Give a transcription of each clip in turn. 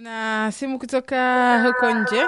Tuna simu kutoka huko nje.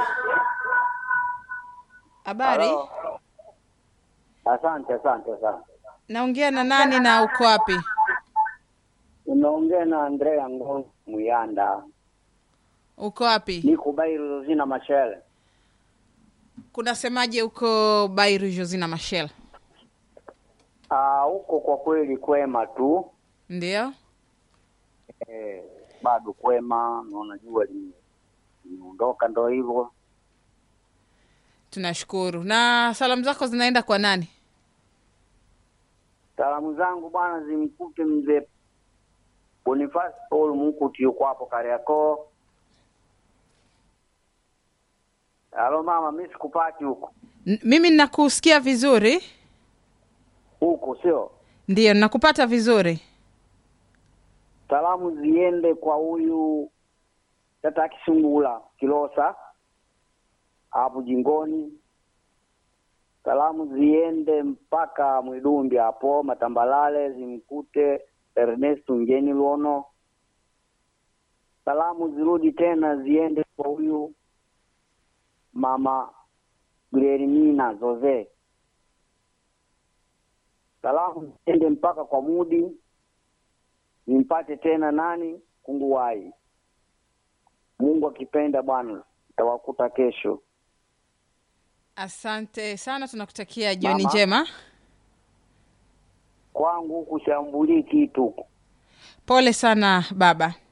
Habari, Halo. Asante, asante, asante. naongea na nani na uko wapi? Unaongea na Andrea Ngongo Muyanda, Uko wapi? niko Bairu zina mashele. Kunasemaje huko Bairu Josina Machel? Ah, huko kwa kweli kwema tu Ndio, eh, bado kwema, na unajua lime- limeondoka, ndo hivyo. tunashukuru. Na salamu zako zinaenda kwa nani? Salamu zangu bwana zimkute mzee Boniface Paul Mukuti, yuko hapo Kariakoo. Halo mama, mi sikupati huko N- mimi ninakusikia vizuri, huko, sio ndio nakupata vizuri. salamu ziende kwa huyu tata Kisungula Kilosa hapo Jingoni. Salamu ziende mpaka Mwidumbi hapo Matambalale, zimkute Ernest Ngeni Luono. Salamu zirudi tena ziende kwa huyu mama Guilhermina Zoze. Salamu ziende mpaka kwa Mudi nimpate tena nani kunguwai. Mungu akipenda bwana, tawakuta kesho. Asante sana, tunakutakia jioni Mama. njema. Kwangu huku shambulii kitu. Pole sana baba.